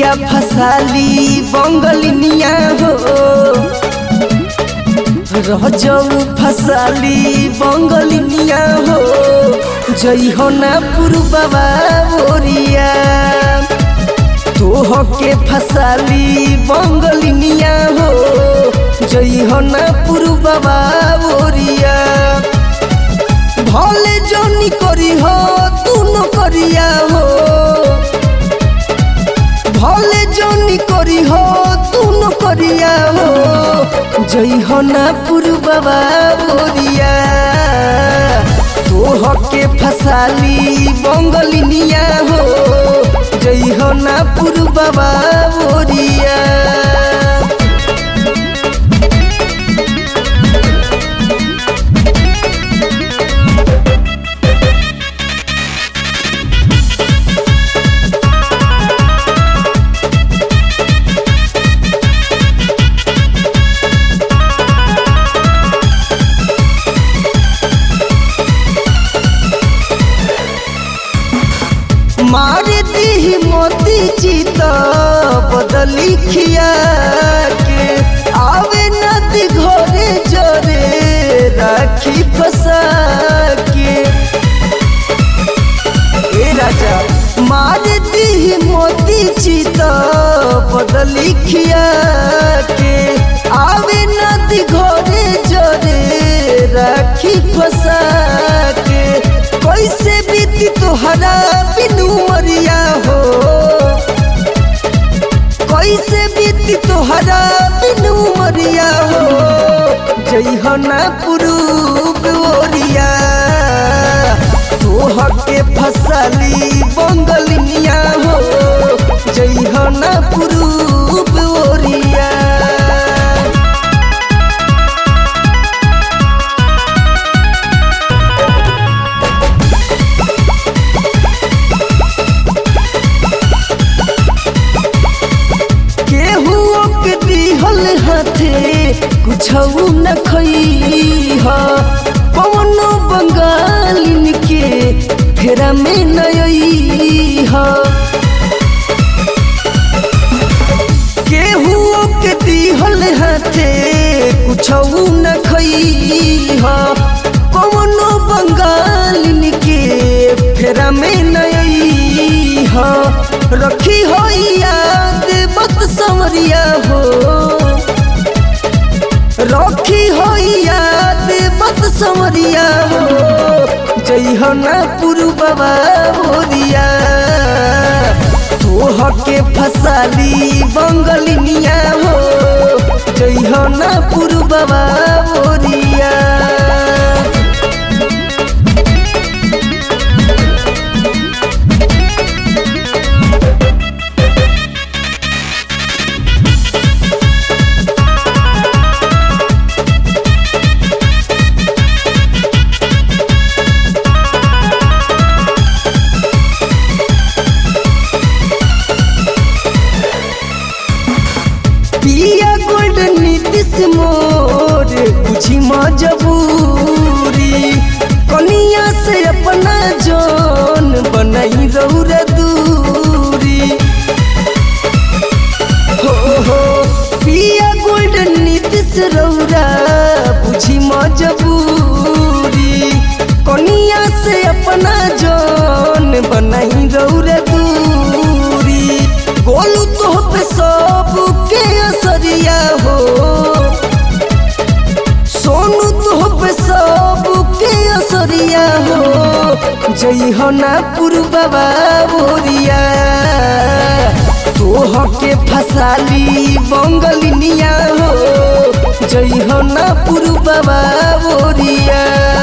पिया फसाली बंगलिनिया हो रजऊ फसाली बंगलिनिया हो जई हो ना पुरबवा बोरिया तोह के फसाली बंगलिनिया हो जई हो ना पुरबवा बोरिया भले जनी करी हो तू न करिया हो भले जनी करी हो तू न करिया हो जई हो ना पुरबवा बोरिया तोह के फसाली बंगलिनिया हो जई हो ना पुरबवा बोरिया मार दी मोती चित बदली खिया के आवे नदी घरे जरे राखी फसा के ए राजा मार दी मोती चित बदली खिया के आवे नदी घरे जरे राखी फसा के कैसे बीती तोहरा बिनु मरिया हो कैसे बीती तोहरा बिनु मरिया हो जई हो ना पुरूब ओरिया तोह के फसली बंगलिनिया हो जई हो ना पुरूब ओरिया केहू के दिहल हाथे कुछ न खई ह कौनो बंगालिन के फेरा में नई ह केहू के दिहल हाथे कुछ न खई ह कौनो बंगालिन के फेरा में नई ह रखी हो याद मत समरिया हो रखी हो याद मत समरिया हो जई हो ना पुरबवा बोरिया तोह के फसाली बंगलिनिया हो जई हो ना पुरबवा बोरिया पिया गोल्डन नीतिश मोर बुझी मजबूरी कनिया से अपना जान बनाई रौरा दूरी हो हो पिया गोल्डन नीतिश रौरा बुझी मजबूरी कनिया से अपना जान बनाई रौरा दूरी गोलू तो पे सब के असरिया हो सोनू तो पे सब के असरिया हो जई हो ना पुरबवा बोरिया तोह के फसाली बंगलिनिया हो जई हो ना पुरबवा बोरिया